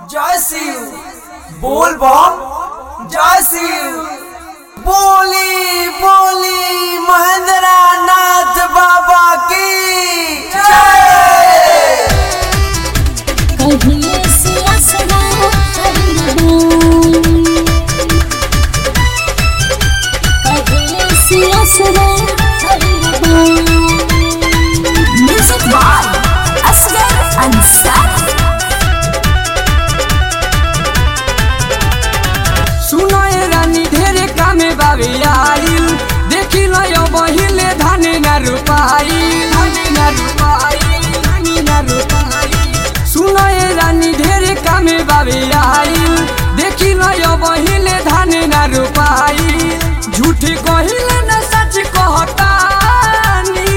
जय शिव बोल बम जय शिव बोली बोली महेंद्र नाथ बाबा की जय कहिए से असरा कहिए से असरा म्यूजिक बाय असगर अंसारी सुनो ए रानी ढेरे कामे बाबे आइल देखी लयो बहिले धाने न रुपाई धाने न रुपाई धाने न रुपाई सुनो ए रानी ढेरे कामे बाबे आइल देखी लयो बहिले धाने न रुपाई झूठी कहिले न सच कहतानी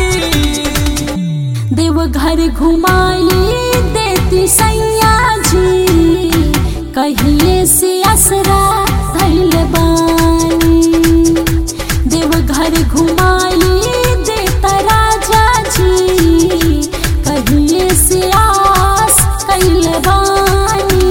देवघर घुमाई देती सैया जी कहिए से असरा धैल बानी देवघर घुमाई देता राजा जी कहिए से आस कैल बानी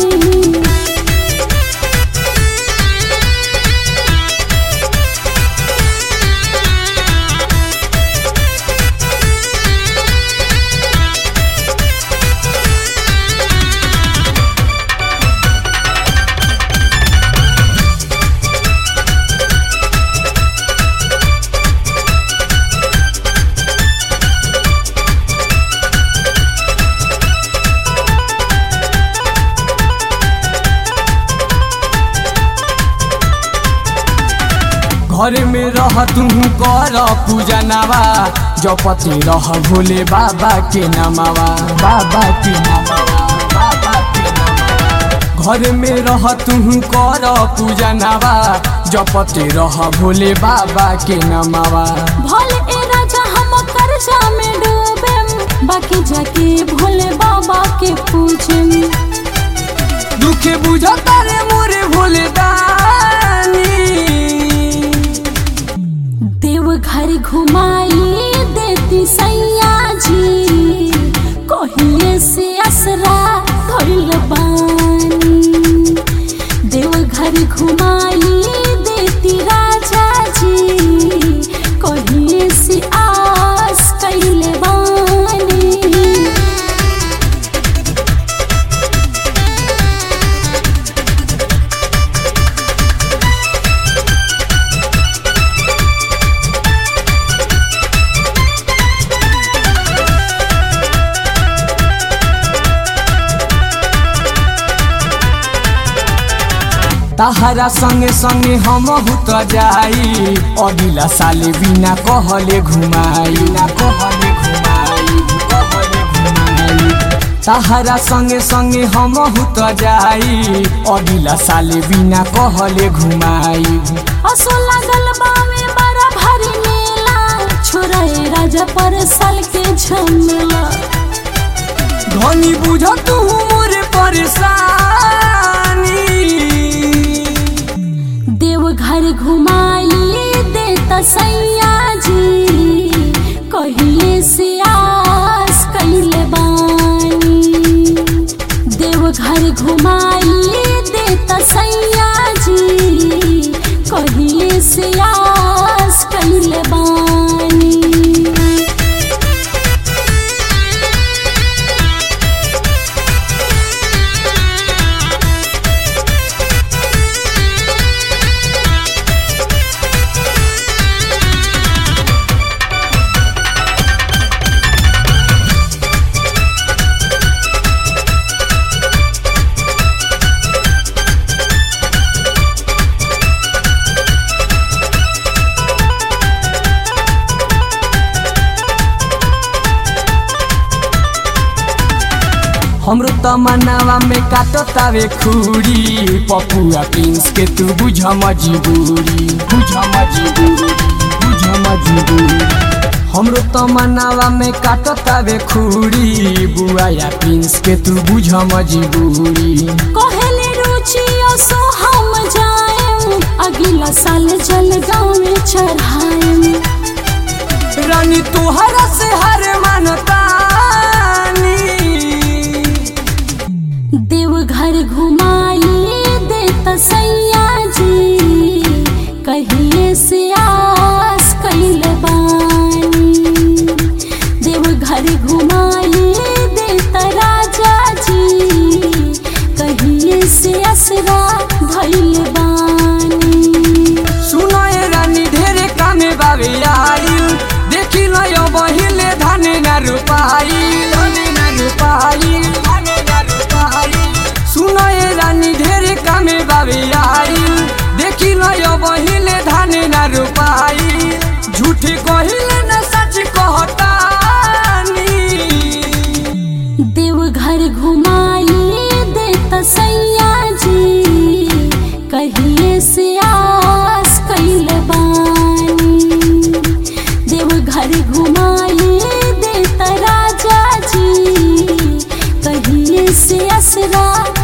घर में रह तू कर पूजा नवा जपति रह भोले बाबा के नमावा बाबा के नमावा बाबा के नमावा घर में रह तू कर पूजा नवा जपति रह भोले बाबा के नमावा भोले ए राजा हम कर्जा में डूबे बाकी जाके भोले बाबा के पूजम दुखे बुझता रे मोरे भोले दानी देवघर घुमाई देती सैया जी कहिए से असरा धइल बानी देवघर घुमाई देती राजा जी कहिए से आस कैले बानी तहरा संगे संगे हम भूत जाई अगिला साले बिना कहले घुमाई ना कहले घुमाई कहले घुमाई तहरा संगे संगे हम भूत जाई अगिला साले बिना कहले घुमाई असो लागल बावे बड़ा भारी मेला छोरा ए राजा पर साल के झमेला धनी बुझ तू मोरे परेशानी देवघर घुमाई देता सैया जी कहिए से आस कैले बानी देवघर घुमाई देता सैया जी कहिए से आस कैले बानी हमरो तमन्नावा में काटो तावे खूरी पपुआ प्रिंस के तू बुझ मजबूरी बुझ मजबूरी बुझ मजबूरी हमरो तमन्नावा में काटो तावे खूरी बुआ या प्रिंस के तू बुझ मजबूरी कहले रुचि असो हम जाएम अगला साल जलगांव में चढ़ाएम रानी तुहरा से हर मानतानी देवघर घुमाई देत सैया जी कहिए से आस कैल बानी देवघर घुमाई देत राजा जी कहिए से असरा धैल बानी सुनो ए रानी ढेरे कामे बाबे आइल देखी लो बहिले धाने ना रुपाई धाने ना रुपाई धाने ना रुपाई सुनो ए रानी ढेरे कामे बाबे आइल देखी लो बहिले धाने ना रुपाई झूठी कहिले ना सच कहतानी देवघर घुमाई देत सैया जी कहिए से आस कैल बानी देवघर घुमाई देत राजा जी कहिए से असरा